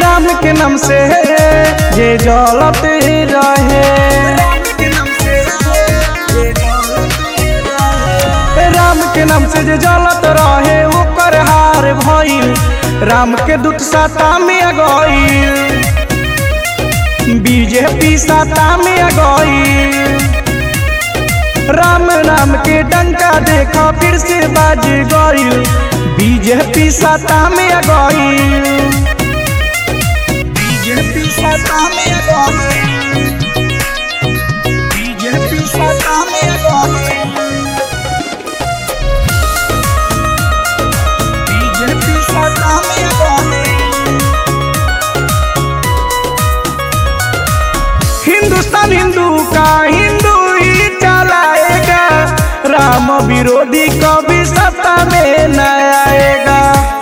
राम के नाम से जे जलत रहे राम के नाम से जे जलत रहे ओकर हार भइल राम के दूत साता में गइल बीजेपी साता में गइल राम नाम के डंका देखा फिर से बाज गइल बीजेपी साता में गइल बीजेपी साता में गइल बीजेपी साता में गइल बीजेपी साता में गइल हिंदुस्तान हिंदू का हिंदू ही चलाएगा राम विरोधी कभी सत्ता में न आएगा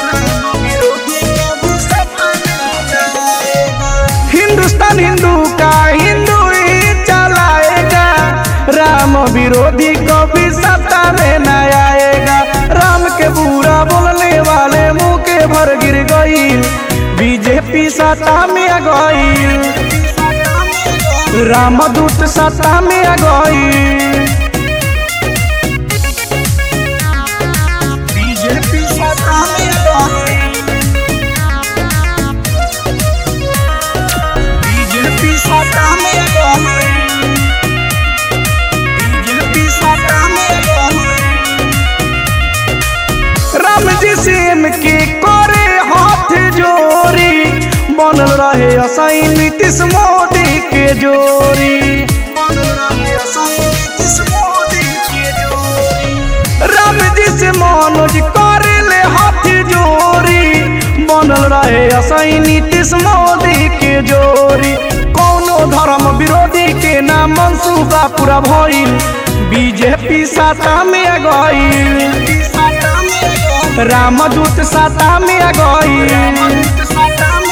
हिंदुस्तान हिंदू का हिंदू ही चलाएगा राम विरोधी कभी सत्ता में न आएगा राम के बुरा बोलने वाले मुंह के भर गिर गई बीजेपी सत्ता में गई रामदूत सत्ता में गई बीजेपी सत्ता में गई बीजेपी सत्ता में गई बीजेपी सत्ता में गई राम जी सेम के करे हाथ जोड़ी बनल रहे असाई नीतीश मोदी के जोड़ी राम जी से मनोज करे ले हाथ जोड़ी बनल रहे असाई नीतीश मोदी के जोड़ी कौनो धर्म विरोधी के नाम मंसूबा पूरा भइल बीजेपी साता में गइल रामदूत साता में गइल